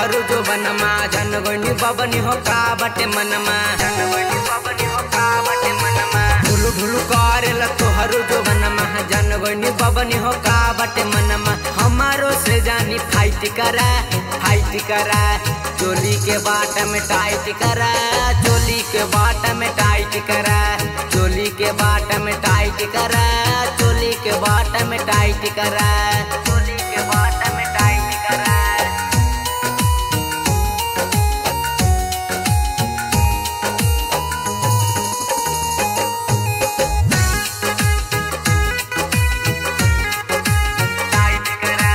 तोहरो जो बनमा जनगणी बबनी हो का बटे मनमा जनगणी बबनी हो का बटे मनमा ढुलु ढुलु करेला तोहरो जो बनमा जनगणी बबनी हो का बटे मनमा हमारो से जानी फाइट करा फाइट करा चोली के बाट में टाइट करा चोली के बाट में टाइट करा चोली के बाट में टाइट करा चोली के बाट में टाइट करा चोली के बाट में टाइट करा टाइट करा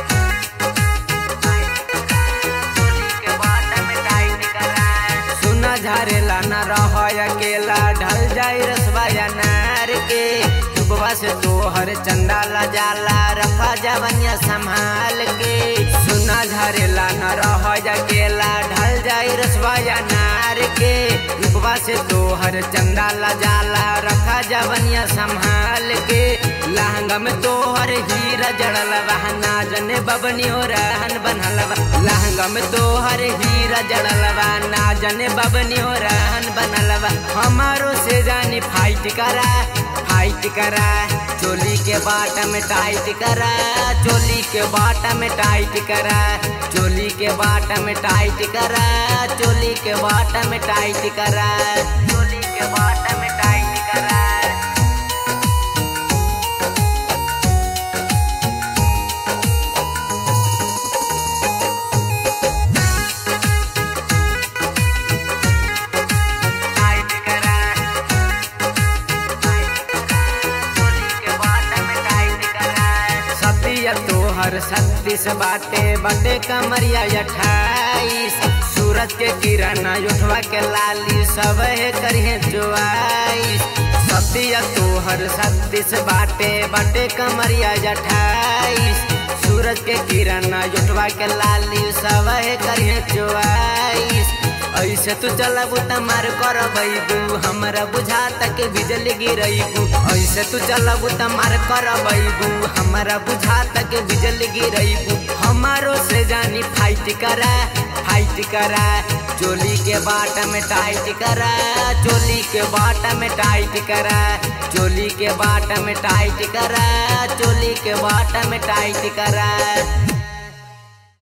चोली के बाट में टाइट करा सुना झारेला न रह अकेला ढल जाई रसवा नार के सुबह से तोहर चंदा ला जाला रखा जवनिया संभाल के सुना झारेला न रह अकेला ढल जाई रसवा नार के रुपवा से तोहर चंदा ला जाला रखा जवनिया संभाल के लहंगा में तोहर हीरा जड़ल ना जने बबनी हो रहन बनल लहंगा में तोहर हीरा जड़ल ना जने बबनी हो रहन बनल हमारो से जानी फाइट करा फाइट करा चोली के बाट में टाइट करा चोली के बाट में टाइट करा चोली के बाट में टाइट करा चोली के बाट में टाइट करा चोली के बाट में टाइट करा टाइट करा चोली के बाट में टाइट करा सतिया तोहर छत्तीस बाटे बटे कमरिया अठाईस सूरज के किरण उठवा के लाली सब है करिए चुआईस सतिया तोहर छत्तीस बाटे बटे कमरिया अठाईस सूरज के किरण उठवा के लाली सब है करिए चुआईस ऐसे तू चलबू त मार कर बैबू हमरा बुझाता के बिजली गिरैबू ऐसे तू चलबू त मार कर बैबू हमरा बुझाता के बिजली गिरैबू हमारो से जानी फाइट करा फाइट करा चोली के बाट में टाइट करा चोली के बाट में टाइट करा चोली के बाट में टाइट करा चोली के बाट में टाइट करा